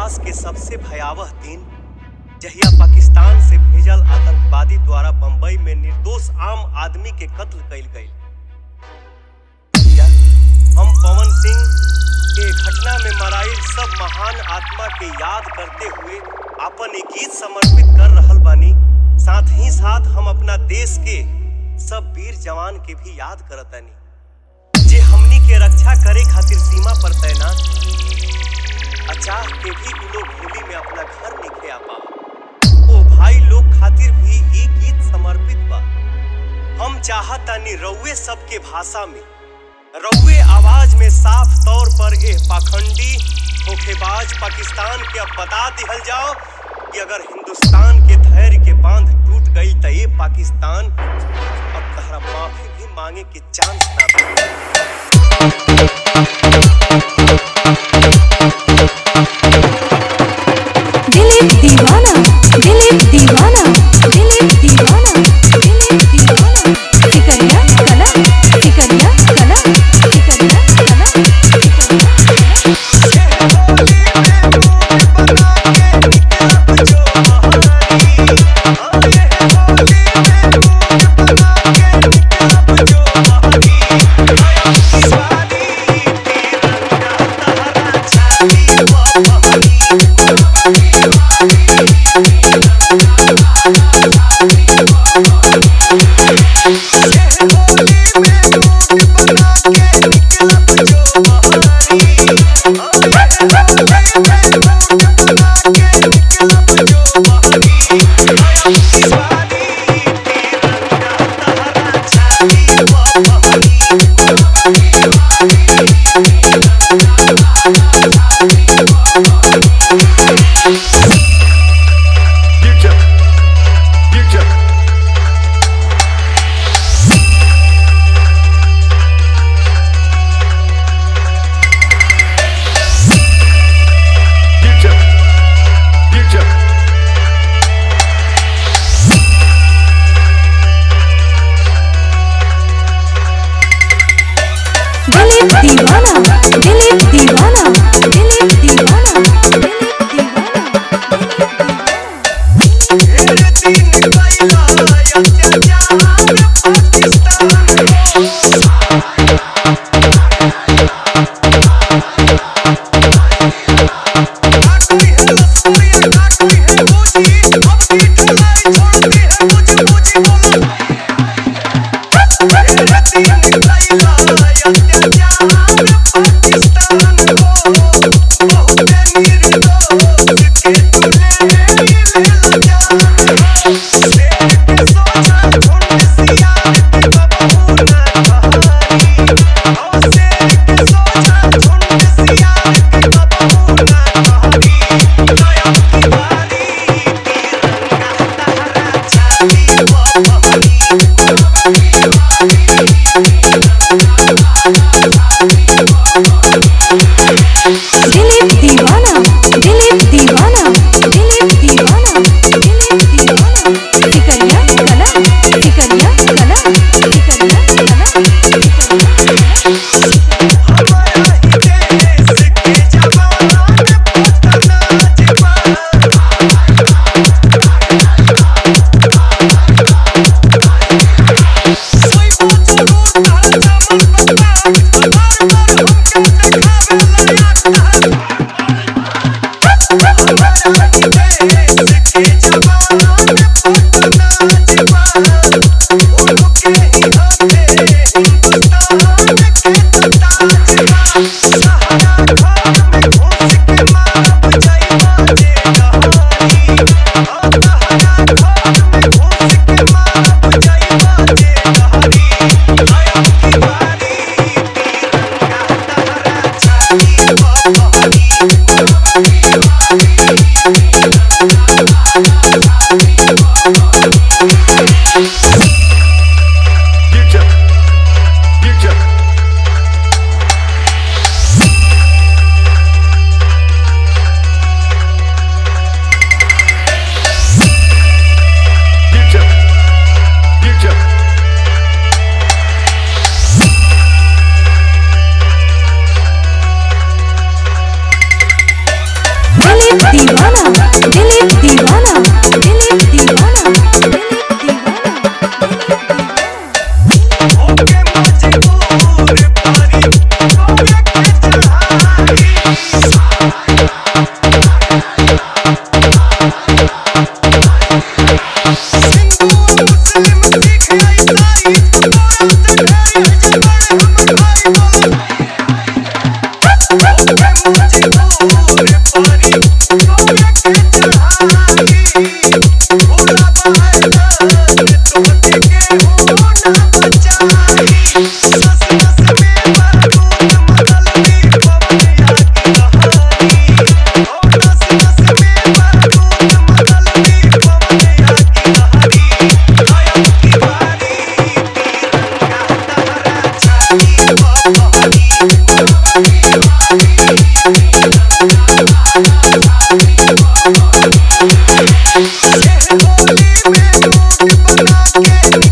इतिहास के सबसे भयावह दिन जहिया पाकिस्तान से भेजल आतंकवादी द्वारा बंबई में निर्दोष आम आदमी के कत्ल कइल गई हम पवन सिंह के घटना में मराइल सब महान आत्मा के याद करते हुए अपन एक गीत समर्पित कर रहल बानी साथ ही साथ हम अपना देश के सब वीर जवान के भी याद करतानी जे हमनी के रक्षा करे खातिर सीमा पर तैनात अचाह के भी उ लोग होली में अपना घर निखे आ पा ओ भाई लोग खातिर भी ई गीत समर्पित बा हम चाहतानी रउए सबके भाषा में रउए आवाज में साफ तौर पर एह पाखंडी धोखेबाज पाकिस्तान के अब बता दिहल जाओ कि अगर हिंदुस्तान के धैर्य के बांध टूट गई तो ये पाकिस्तान अब तहरा माफी भी मांगे के चांस ना दे दिलीप दीवाना दिलीप दीवाना दिलीप दीवाना दिलीप दीवाना सिकरिया कला सिकरिया कला सिकरिया कला सिकरिया कला Future. Future. Future. Future. Dilip दीवाना दिलीप दीवाना दिलीप दीवाना दिलीप दीवाना दिलीप दीवाना दिलीप दीवाना दिलीप दीवाना दिलीप दीवाना सिकरिया कला सिकरिया कला सिकरिया कला सिकरिया कला दीवाना के